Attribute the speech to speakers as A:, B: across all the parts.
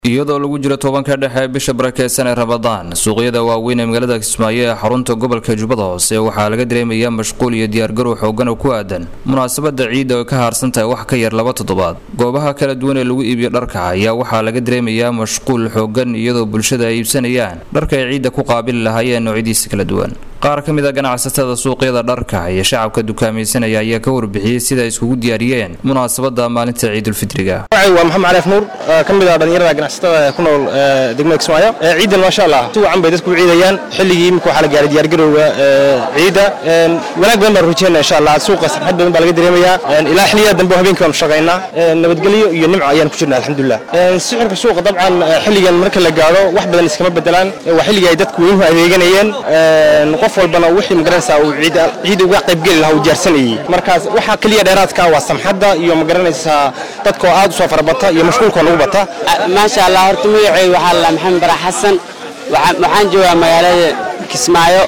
A: iyadoo lagu jiro tobanka dhexe bisha barakeysan ee ramadaan suuqyada waaweyn ee magaalada kismaayo ee xarunta gobolka jubbada hoose waxaa laga dareemayaa mashquul iyo diyaargarow xoogan oo ku aadan munaasabada ciidda oo ka haarsan tahay wax ka yar laba toddobaad goobaha kala duwan ee lagu iibiyo dharka ayaa waxaa laga dareemayaa mashquul xoogan iyadoo bulshada ay iibsanayaan dharka ay ciidda ku qaabili lahaayeen noocyadiisa kala duwan qaar ka mid a ganacsatada suuqyada dharka iyo shacabka dukaamaysanaya ayaa ka warbixiyey sida ay iskugu diyaariyeen munaasabada maalinta ciidulfitriga
B: waa maxamed caliif nuur ka mid ah dhalinyarada ganacsatada ee ku nool degmada kismaayo ciidan maasha allah si wacan bay dadku u ciidayaan xilligii imika waxaa la gaaray diyaargarowga ciidda wanaag badan baan rujeyna insha allah suuqa sarxad badan baa laga dareemayaa ilaa xilliyada dambe habeenkii baanu shaqaynaa nabadgelyo iyo nimco ayaan ku jirna alxamdulilah sicirka suuqa dabcan xilligan marka la gaaro wax badan iskama bedelaan waa xilligii ay dadku weynuhu adeeganayeen qof walbana wixii magaranaysaa uu ciid uga qaybgeli lahaa uu diyaarsanayey markaas waxaa keliya dheeraadka waa samxadda iyo magaranaysaa dadkoo aad u soo farabata iyo mashquulkoo nagu bata
C: maasha allah horta magacay waxaa la maxamed bara xasan waxaan joogaa magaalada kismaayo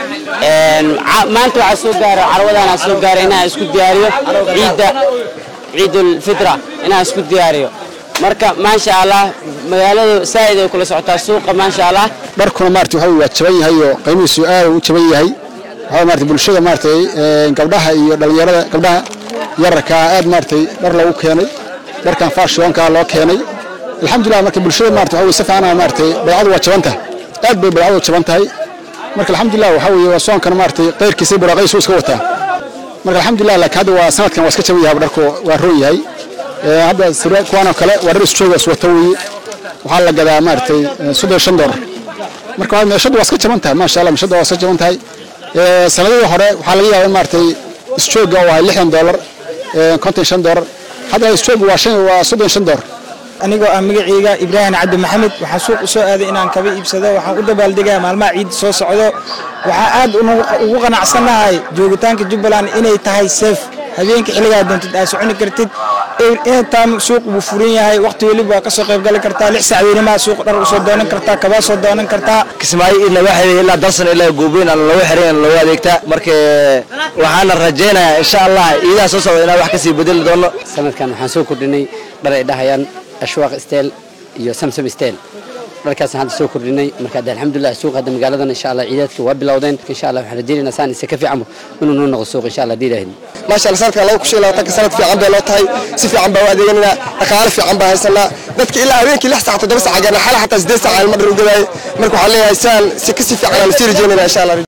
C: maanta waxaa soo gaara carwadaan soo gaaray inaan isku diyaariyo ciidda ciidulfitra inaan isku diyaariyo marka maasha allah magaaladu saa'id ay kula socotaa suuqa maasha allah
D: dharkuna maarata waxa waa jaban yahay oo qiimihiisu aad u jaban yahay waxa maarata bulshada maaratay gabdhaha iyo dhalinyarada gabdhaha yararkaa aad maaratay dhar lagu keenay dharkan faashionka loo keenay alxamdulilah marka bulshada maarata waxa si fiican maaratay baycadu waa jaban tahay aad bay baycadu jaban tahay marka alxamdulilah waxa weeye waa soonkana maaratay qayrkiisa buraaqaysu iska wataa marka alxamdulilah laakiin hadda waa sanadkan waa iska jaban yahay dharku waa roon yahay hadda kuwaanoo kale waa dhar isjoogaas wata weeye waxaa la gadaa maaratay soddon shan doolar marka meeshadu waa iska jaban tahay maasha allah meeshadu waa iska jaban tahay sanadihii hore waxaa laga yaabaa in maaratay isjooga oo ahay lixdan doolar konton shan doolar hadda isjooga waa shan waa soddon shan doolar
E: anigoo ah magacayga ibraahim cabdi maxamed waxaa suuq u soo aaday inaan kaba iibsado waxaan u dabaaldegaa maalmaha ciidda soo socdo waxaa aad ugu qanacsannahay joogitaanka jubbaland inay tahay seef habeenka xilligaa doontid aad soconi kartid intaan suuq buu furan yahay waqti weliba waa ka soo qayb gali kartaa lix sac weynima suuq dhar usoo doonan kartaa kabaa soo doonan kartaa
B: kismaayo id laga xiray ilaa dalsan ilaa goobeyn aan looga xiray looga adeegtaa marka waxaana rajaynayaa insha allah iidaha soo socda inaan wax kasii bedeli doono
C: sanadkan waxaan soo kordhinay dhar ay dhahayaan ashwaaq steel iyo samsam steel dharkaasaan hadda soo kordhinay marka hadda alxamdulilah suuq hadda magaaladan insha allah ciidaadka waa bilowdeen insha allah waxaan rajaynaynaa saan isa ka fiicanba inuu noo noqdo suuq insha allah diilaahin
F: maasha allah sanadkan laba kushan labaatanka sanad fiican bay loo tahay si fiican baa u adeeganayna dhaqaale fiican baa haysanaa dadka ilaa habeenkii lix saac toddoba saac gaarna xala xataa siddeed saac ilma dhar u gadaaye marka waxaan leeyahay saan si kasii fiican aan sii rajaynayna insha allah